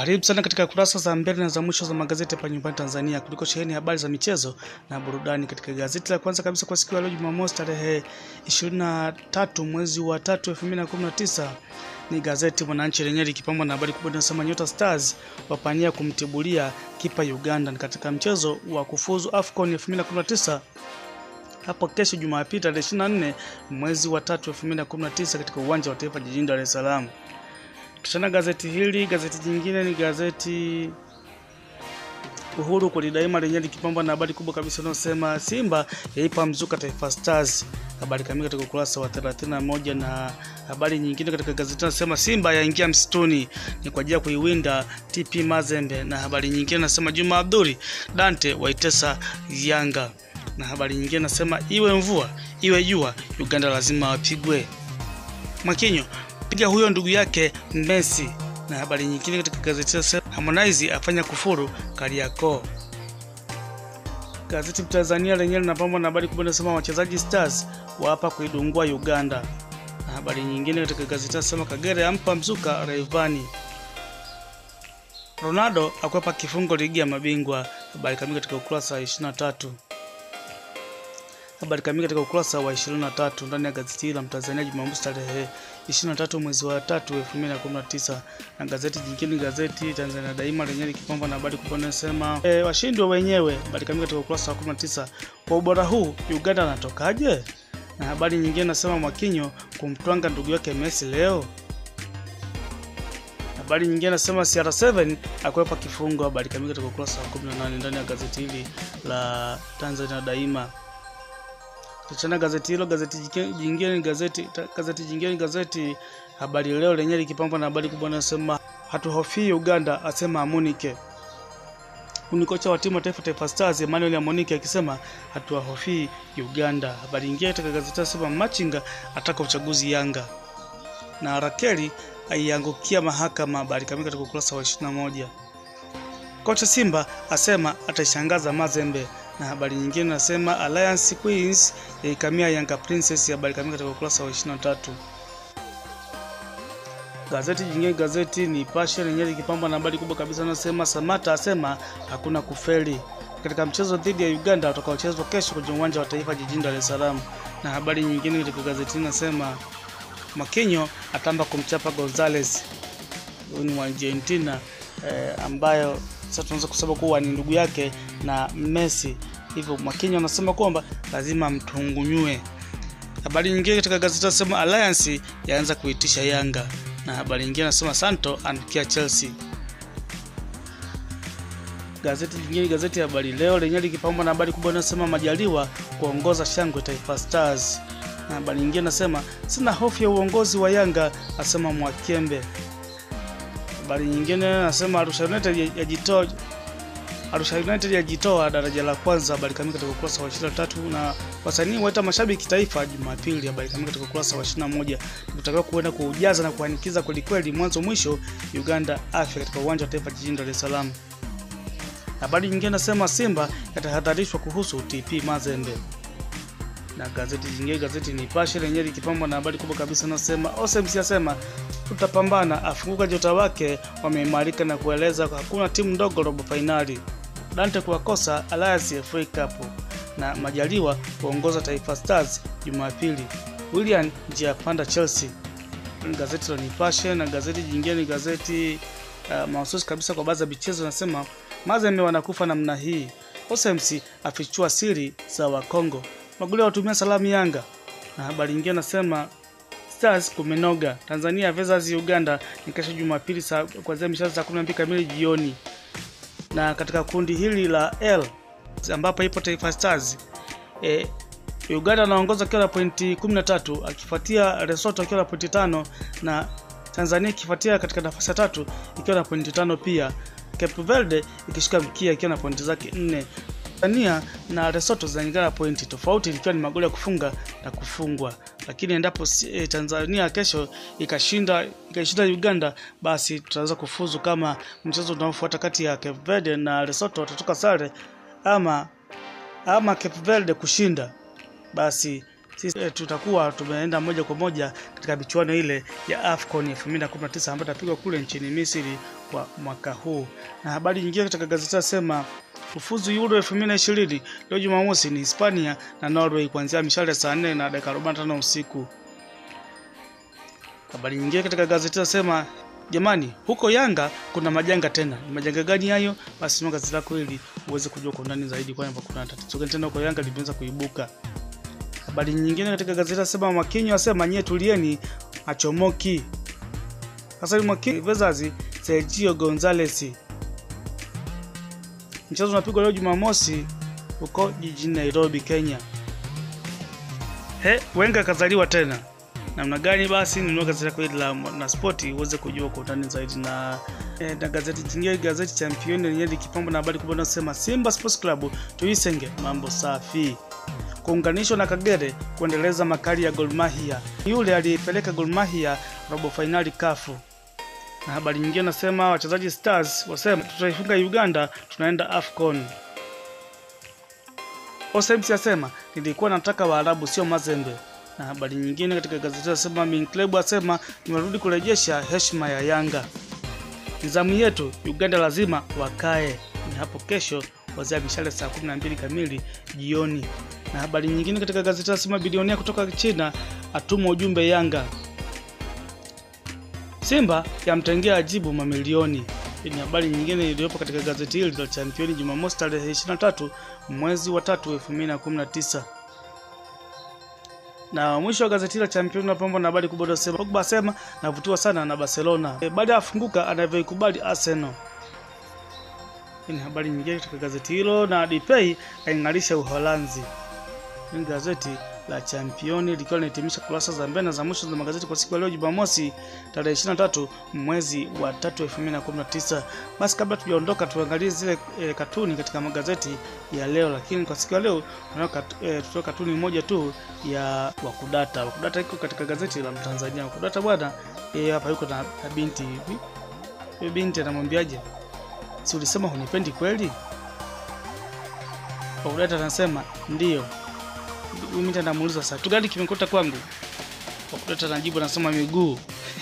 Karibu sana katika kurasa za mbele na za mwisho za magazeti hapa nyumbani Tanzania, kuliko sheheni habari za michezo na burudani. Katika gazeti la kwanza kabisa kwa siku ya leo Jumamosi tarehe 23 mwezi wa 3 2019 ni gazeti Mwananchi lenyewe likipambwa na habari kubwa inasema Nyota Stars wapania kumtibulia kipa Uganda ni katika mchezo wa kufuzu AFCON 2019 hapo kesho Jumapili tarehe 24 mwezi wa 3 2019 katika uwanja wa Taifa jijini Dar es Salaam. Tuchana gazeti hili, gazeti jingine ni gazeti Uhuru kweli daima lenyewe likipambwa na habari kubwa kabisa inayosema Simba yaipa mzuka Taifa Stars. Habari kamili katika ukurasa wa 31 na habari nyingine katika gazeti inasema Simba yaingia msituni ni kwa ajili ya kuiwinda TP Mazembe, na habari nyingine nasema Juma Abduli Dante waitesa Yanga, na habari nyingine nasema iwe mvua iwe jua Uganda lazima wapigwe. Makinyo piga huyo ndugu yake Messi. Na habari nyingine katika gazeti la Harmonize afanya kufuru Kariakoo. Gazeti Tanzania lenyewe linapambwa na habari kubwa inasema wachezaji Stars waapa kuidungua Uganda. Na habari nyingine katika gazeti nasema Kagere ampa mzuka Rayvanny. Ronaldo akwepa kifungo ligi ya mabingwa. Habari kamili katika ukurasa wa 23 habari kamili katika ukurasa wa 23 ndani ya gazeti la Mtanzania Jumamosi tarehe 23 mwezi wa 3 2019. Na gazeti jingine gazeti Tanzania Daima lenyewe likipambwa na habari kubwa inasema e, washindwe wenyewe. Habari kamili katika ukurasa wa 19, kwa ubora huu Uganda anatokaje? Na habari nyingine nasema Mwakinyo kumtwanga ndugu yake Messi leo. Habari nyingine nasema CR7 akwepa kifungo. Habari kamili katika ukurasa wa 18 ndani ya gazeti hili la Tanzania Daima. Tuchana gazeti hilo. Gazeti jingine gazeti gazeti jingine gazeti Habari Leo lenyewe likipambwa na habari kubwa inasema hatuhofii Uganda, asema Amunike. Ni kocha wa timu ya taifa Taifa Stars Emmanuel Amunike akisema hatuwahofii Uganda. Habari nyingine katika gazeti nasema Machinga ataka uchaguzi Yanga, na Rakeli aiangukia mahakama. Habari kamili katika ukurasa wa 21. Kocha Simba asema ataishangaza Mazembe na habari nyingine nasema Alliance Queens yaikamia Yanga Princess. Habari kamili katika ukurasa wa 23. Gazeti jingine gazeti Nipashe lenyewe likipambwa na habari kubwa kabisa nasema Samata asema hakuna kufeli katika mchezo dhidi ya Uganda utakaochezwa kesho kwenye uwanja wa Taifa jijini Dar es Salaam. Na habari nyingine katika gazeti nasema Makinyo atamba kumchapa Gonzales, huyu ni wa Argentina eh, ambayo sasa tunaweza kusema kuwa ni ndugu yake na Messi, hivyo Mwakinyo anasema kwamba lazima mtungunywe. Habari nyingine katika gazeti nasema Alliance yaanza kuitisha Yanga, na habari nyingine nasema Santo anfikia Chelsea. Gazeti jingine gazeti ya Habari Leo lenyewe likipambwa na habari kubwa inasema Majaliwa kuongoza shangwe Taifa Stars, na habari nyingine nasema sina hofu ya uongozi wa Yanga, asema Mwakembe. Habari nyingine nasema Arusha United yajitoa Arusha United yajitoa daraja la kwanza. Habari kamili katika ukurasa wa 23. Na wasanii waita mashabiki taifa Jumapili. Habari kamili katika ukurasa wa 21. Tutakiwa kuenda kuujaza na kuanikiza kweli kweli mwanzo mwisho Uganda afya katika uwanja wa taifa jijini Dar es Salaam. Habari nyingine nasema Simba yatahadharishwa kuhusu TP Mazembe. Na gazeti jingine gazeti Nipashe lenyewe likipambwa na habari kubwa kabisa nasema Osems yasema tutapambana, afunguka jota wake wameimarika na kueleza hakuna timu ndogo robo fainali. Dante kuwakosa Alliance FA Cup na Majaliwa kuongoza Taifa Stars Jumapili. William njia panda Chelsea. Gazeti la Nipashe na gazeti jingine ni gazeti uh, mahususi kabisa kwa baadhi ya michezo nasema Mazembe wanakufa namna hii. Osems afichua siri za Wakongo. Magoli watumia salamu Yanga. Na habari nyingine nasema Stars kumenoga. Tanzania versus Uganda ni kesho Jumapili saa kuanzia mishale saa 12 kamili jioni. Na katika kundi hili la L ambapo ipo Taifa Stars e, Uganda anaongoza akiwa na pointi 13 akifuatia Lesotho akiwa na pointi tano na Tanzania ikifuatia katika nafasi ya tatu ikiwa na pointi tano pia. Cape Verde ikishika mkia ikiwa na pointi zake nne. Tanzania na Lesotho zinalingana pointi tofauti, ikiwa ni magoli ya kufunga na kufungwa. Lakini endapo e, Tanzania kesho ikashinda ikashinda Uganda, basi tutaweza kufuzu kama mchezo unaofuata kati ya Cape Verde na Lesotho watatoka sare ama ama Cape Verde kushinda, basi sisi eh, tutakuwa tumeenda moja kwa moja katika michuano ile ya AFCON 2019 ambayo itapigwa kule nchini Misri kwa mwaka huu. Na habari nyingine katika gazeti nasema kufuzu Euro 2020 leo Jumamosi ni Hispania na Norway kuanzia mishale saa 4 na dakika 45 usiku. Habari nyingine katika gazeti nasema jamani, huko Yanga kuna majanga tena. Ni majanga gani hayo? Basi nunua gazeti lako ili uweze kujua kwa undani zaidi kwamba kuna tatizo gani tena huko Yanga limeweza kuibuka. Habari nyingine katika gazeti nasema Mwakinyo asema nyie tulieni, achomoki. Hassan Mwakinyo versus Sergio Gonzalez. Mchezo unapigwa leo Jumamosi huko jijini Nairobi, Kenya. He, Wenga kazaliwa tena namna gani? Basi nunua gazeti lako hili la na spoti uweze kujua kwa undani zaidi. Na, eh, na gazeti jingine, gazeti Champion lenyewe likipambwa na habari kubwa inayosema Simba Sports Club tuisenge mambo safi kuunganishwa na Kagere kuendeleza makali ya Gor Mahia, yule aliyepeleka Gor Mahia robo fainali kafu. Na habari nyingine nasema wachezaji Stars wasema tutaifunga Uganda, tunaenda AFCON. Osems asema nilikuwa nataka Waarabu sio mazembe. Na habari nyingine katika gazeti nasema Minclub asema nimerudi kurejesha heshima ya Yanga. Nizamu yetu Uganda lazima wakae. Ni hapo kesho kuanzia mishale saa 12 kamili jioni. Na habari nyingine katika gazeti nasema bilionia kutoka China atuma ujumbe Yanga. Simba yamtengea ajibu mamilioni. Hii ni habari nyingine iliyopo katika gazeti hili la Championi Jumamosi tarehe 23 mwezi wa 3 2019. Na mwisho wa gazeti la Championi napambwa na habari kubwa inayosema Pogba asema navutiwa sana na Barcelona e, baada ya afunguka anavyoikubali Arsenal. Hii ni habari nyingine katika gazeti hilo, na Depay aing'arisha Uholanzi. Hii ni gazeti la Championi likiwa linahitimisha kurasa za mbele na za mwisho za magazeti kwa siku ya leo Jumamosi tarehe 23 mwezi wa 3 2019. Basi kabla tujaondoka, tuangalie zile e, katuni katika magazeti ya leo, lakini kwa siku ya leo tunao kat, e, tutoa katuni moja tu ya Wakudata. Wakudata iko katika gazeti la Mtanzania. Wakudata bwana e, hapa yuko na, na binti hivi. Huyo binti anamwambiaje? Si ulisema hunipendi kweli? Wakudata anasema ndio. Mimi namuuliza sasa, kitu gani kimekuta kwangu? Wakudata anajibu anasema miguu.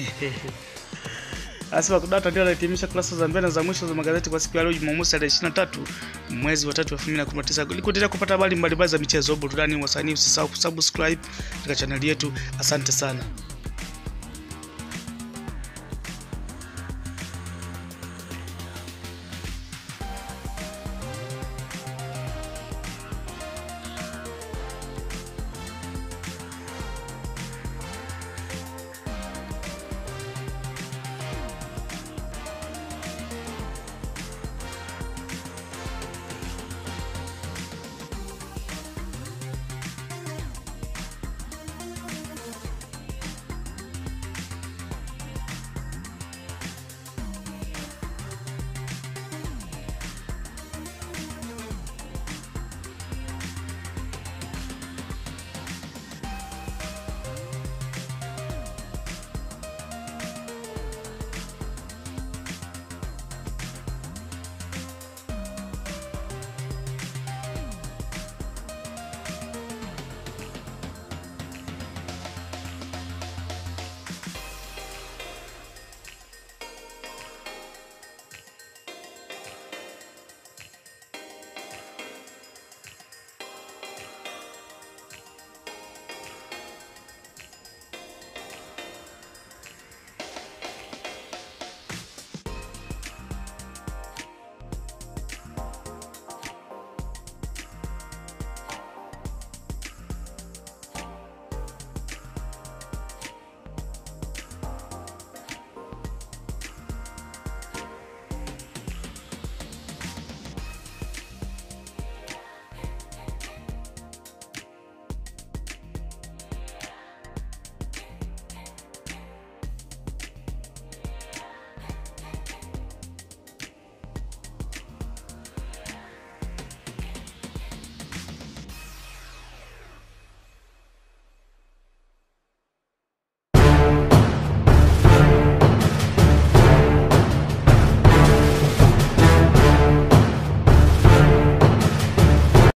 Basi Wakudata ndio anahitimisha kurasa za mbele za mwisho za magazeti kwa siku ya leo Jumamosi tarehe 23 mwezi wa 3 2019. Ili kuendelea kupata habari mbalimbali za michezo, burudani, wasanii, usisahau kusubscribe katika chaneli yetu. Asante sana.